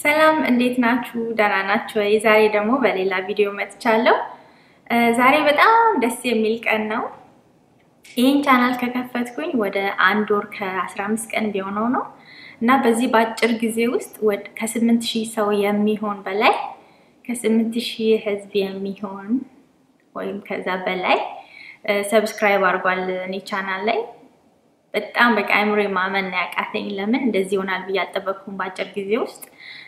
ሰላም እንዴት ናችሁ? ደህና ናችሁ ወይ? ዛሬ ደግሞ በሌላ ቪዲዮ መጥቻለሁ። ዛሬ በጣም ደስ የሚል ቀን ነው። ይህን ቻናል ከከፈትኩኝ ወደ አንድ ወር ከ15 ቀን ቢሆነው ነው እና በዚህ በአጭር ጊዜ ውስጥ ከስምንት ሺህ ሰው የሚሆን በላይ ከስምንት ሺህ ህዝብ የሚሆን ወይም ከዛ በላይ ሰብስክራይብ አድርጓል እኔ ቻናል ላይ በጣም በቃ አይምሮ ማመን ያቃተኝ። ለምን እንደዚህ ይሆናል ብዬ አልጠበቅኩም በአጭር ጊዜ ውስጥ።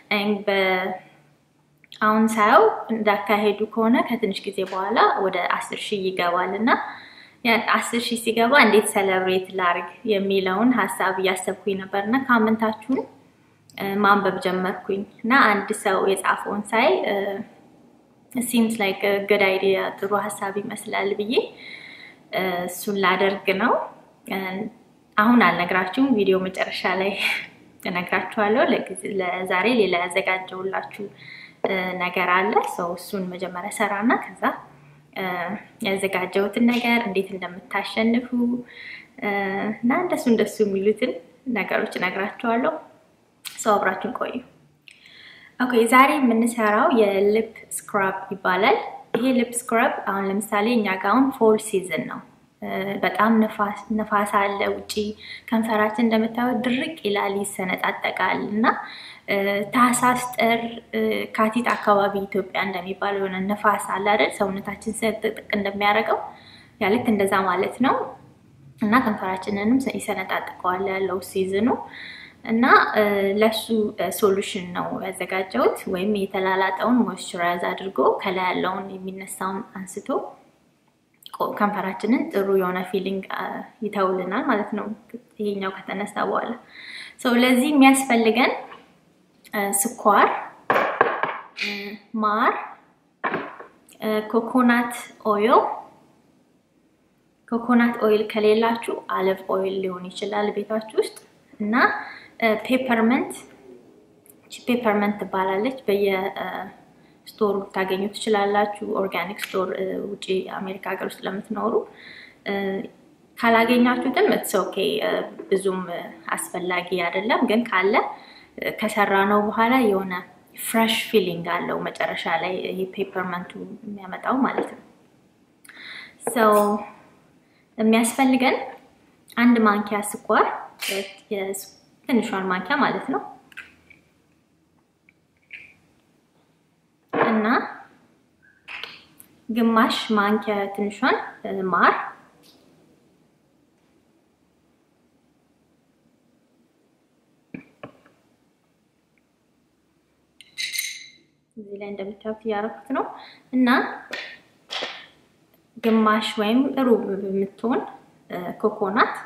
አሁን ሳየው እንዳካሄዱ ከሆነ ከትንሽ ጊዜ በኋላ ወደ አስር ሺህ ይገባል እና አስር ሺህ ሲገባ እንዴት ሰለብሬት ላርግ የሚለውን ሀሳብ እያሰብኩኝ ነበር እና ካመንታችሁን ማንበብ ጀመርኩኝ እና አንድ ሰው የጻፈውን ሳይ ሲምስ ላይክ ገድ አይዲያ ጥሩ ሀሳብ ይመስላል ብዬ እሱን ላደርግ ነው። አሁን አልነግራችሁም፣ ቪዲዮ መጨረሻ ላይ እነግራችኋለሁ። ለዛሬ ሌላ ያዘጋጀውላችሁ ነገር አለ። ሰው እሱን መጀመሪያ ሰራና ከዛ ያዘጋጀሁትን ነገር እንዴት እንደምታሸንፉ እና እንደሱ እንደሱ የሚሉትን ነገሮች እነግራችኋለሁ። ሰው አብራችሁን ቆዩ። ኦኬ ዛሬ የምንሰራው የሊፕ ስክራብ ይባላል። ይሄ ሊፕ ስክራብ አሁን ለምሳሌ እኛ ጋ አሁን ፎል ሲዝን ነው። በጣም ነፋስ አለ ውጪ። ከንፈራችን እንደምታዩት ድርቅ ይላል፣ ይሰነጣጠቃል እና ታህሳስ፣ ጥር፣ ካቲት አካባቢ ኢትዮጵያ እንደሚባለው የሆነ ነፋስ አለ አይደል? ሰውነታችን ስንጥቅ እንደሚያደርገው ያ ልክ እንደዛ ማለት ነው እና ከንፈራችንንም ይሰነጣጥቀዋል ያለው ሲዝኑ እና ለሱ ሶሉሽን ነው ያዘጋጀሁት። ወይም የተላላጠውን ሞይስቸራይዝ አድርጎ ከላይ ያለውን የሚነሳውን አንስቶ ከንፈራችንን ጥሩ የሆነ ፊሊንግ ይተውልናል ማለት ነው። ይሄኛው ከተነሳ በኋላ ሰው ለዚህ የሚያስፈልገን ስኳር፣ ማር፣ ኮኮናት ኦይል ኮኮናት ኦይል ከሌላችሁ አለቭ ኦይል ሊሆን ይችላል ቤታችሁ ውስጥ እና ፔፐርመንት ፔፐርመንት ትባላለች። በየስቶሩ ልታገኙ ትችላላችሁ። ኦርጋኒክ ስቶር ውጭ አሜሪካ ሀገር ውስጥ ለምትኖሩ ካላገኛችሁትም እትስ ኦኬ፣ ብዙም አስፈላጊ አይደለም። ግን ካለ ከሰራ ነው በኋላ የሆነ ፍሬሽ ፊሊንግ አለው መጨረሻ ላይ ይሄ ፔፐርመንቱ የሚያመጣው ማለት ነው። ሰው የሚያስፈልገን አንድ ማንኪያ ስኳር ትንሿን ማንኪያ ማለት ነው እና ግማሽ ማንኪያ ትንሿን ማር እዚህ ላይ እንደምታዩት እያደረኩት ነው እና ግማሽ ወይም ሩብ የምትሆን ኮኮናት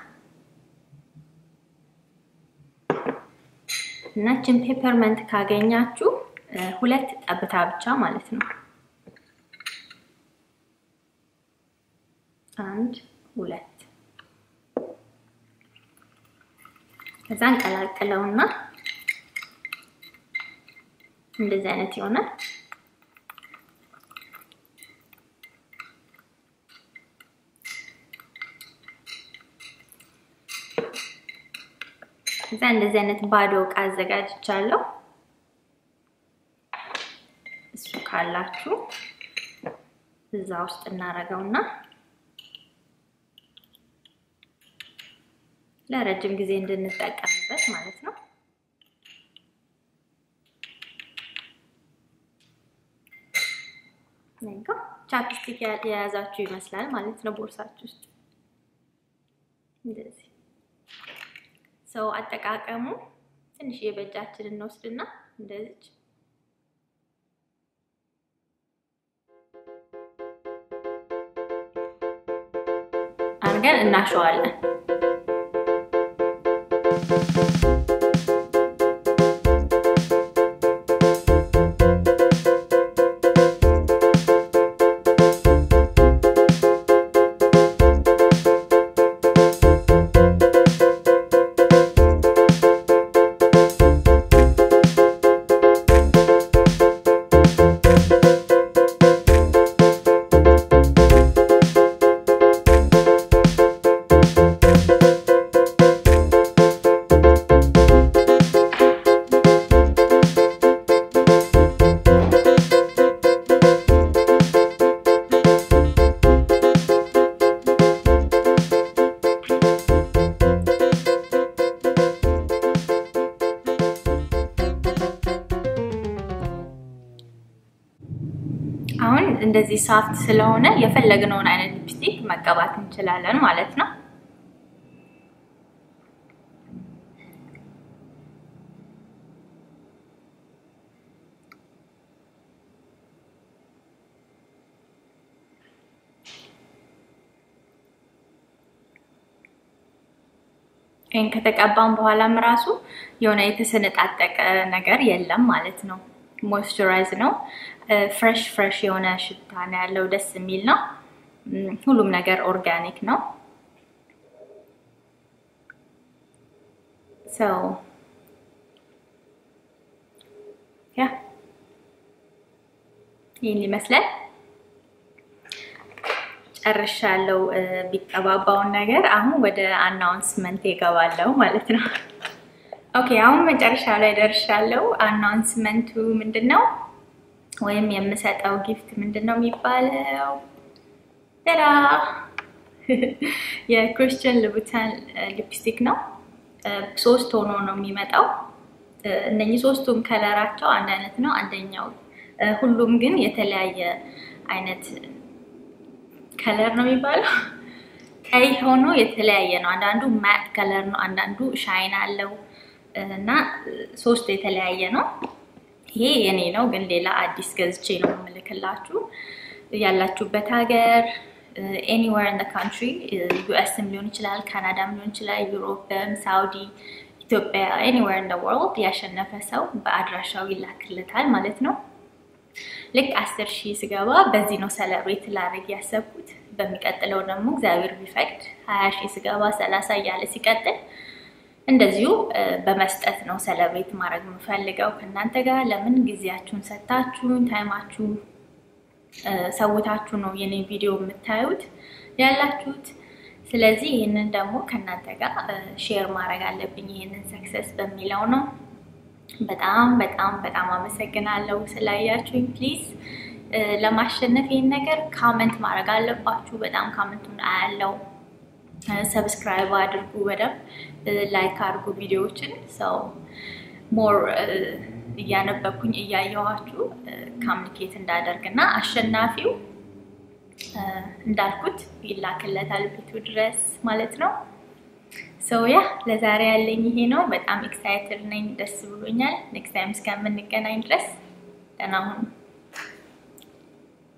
እና ችን ፔፐርመንት ካገኛችሁ ሁለት ጠብታ ብቻ ማለት ነው። አንድ ሁለት ከዛ እንቀላቅለውና እንደዚህ አይነት ይሆናል። እዛ እንደዚህ አይነት ባዶ እቃ አዘጋጅቻለሁ። እሱ ካላችሁ እዛ ውስጥ እናደርገውና ለረጅም ጊዜ እንድንጠቀምበት ማለት ነው። ቻፕስቲክ የያዛችሁ ይመስላል ማለት ነው ቦርሳችሁ ውስጥ እንደዚህ ሰው አጠቃቀሙ ትንሽ የበጃችን እንወስድና እንደዚች አድርገን እናሸዋለን። አሁን እንደዚህ ሳፍት ስለሆነ የፈለግነውን አይነት ሊፕስቲክ መቀባት እንችላለን ማለት ነው። ይህን ከተቀባም በኋላም ራሱ የሆነ የተሰነጣጠቀ ነገር የለም ማለት ነው። ሞይስቸራይዝ ነው። ፍሬሽ ፍሬሽ የሆነ ሽታ ነው ያለው። ደስ የሚል ነው። ሁሉም ነገር ኦርጋኒክ ነው። ሰው ያ ይህን ይመስላል። ጨርሻለሁ ቢቀባባውን ነገር። አሁን ወደ አናውንስመንት ይገባለሁ ማለት ነው። ኦኬ አሁን መጨረሻ ላይ ደርሻለሁ። አናውንስመንቱ ምንድን ነው? ወይም የምሰጠው ጊፍት ምንድን ነው የሚባለው? ተራ የክርስቲያን ልቡታን ሊፕስቲክ ነው። ሶስት ሆኖ ነው የሚመጣው። እነኚህ ሶስቱም ከለራቸው አንድ አይነት ነው። አንደኛው ሁሉም ግን የተለያየ አይነት ከለር ነው የሚባለው። ቀይ ሆኖ የተለያየ ነው። አንዳንዱ ማት ከለር ነው፣ አንዳንዱ ሻይን አለው እና ሶስቱ የተለያየ ነው። ይሄ የኔ ነው፣ ግን ሌላ አዲስ ገዝቼ ነው የምልክላችሁ። ያላችሁበት ሀገር ኤኒዌር ኢን ካንትሪ ዩኤስም ሊሆን ይችላል፣ ካናዳም ሊሆን ይችላል፣ ዩሮፕም፣ ሳውዲ፣ ኢትዮጵያ ኤኒዌር ኢን ወርልድ ያሸነፈ ሰው በአድራሻው ይላክለታል ማለት ነው። ልክ አስር ሺህ ስገባ በዚህ ነው ሰለብሬት ላደርግ ያሰብኩት። በሚቀጥለው ደግሞ እግዚአብሔር ቢፈቅድ ሀያ ሺህ ስገባ ሰላሳ እያለ ሲቀጥል እንደዚሁ በመስጠት ነው ሰለብሬት ማድረግ የምፈልገው ከእናንተ ጋር። ለምን ጊዜያችሁን ሰታችሁን ታይማችሁን ሰውታችሁ ነው የኔ ቪዲዮ የምታዩት ያላችሁት። ስለዚህ ይህንን ደግሞ ከእናንተ ጋር ሼር ማድረግ አለብኝ ይህንን ሰክሰስ በሚለው ነው። በጣም በጣም በጣም አመሰግናለሁ ስላያችሁኝ። ፕሊዝ ለማሸነፍ ይህን ነገር ካመንት ማድረግ አለባችሁ። በጣም ካመንቱን አያለው። ሰብስክራይብ አድርጉ፣ በደንብ ላይክ አድርጉ ቪዲዮዎችን ሰው ሞር እያነበብኩኝ እያየኋችሁ ካምኒኬት እንዳደርግ እና አሸናፊው እንዳልኩት ይላክለታል ቤቱ ድረስ ማለት ነው። ሰው ያ ለዛሬ ያለኝ ይሄ ነው። በጣም ኤክሳይትድ ነኝ፣ ደስ ብሎኛል። ኔክስት ታይም እስከምንገናኝ ድረስ ደህና ሁኑ።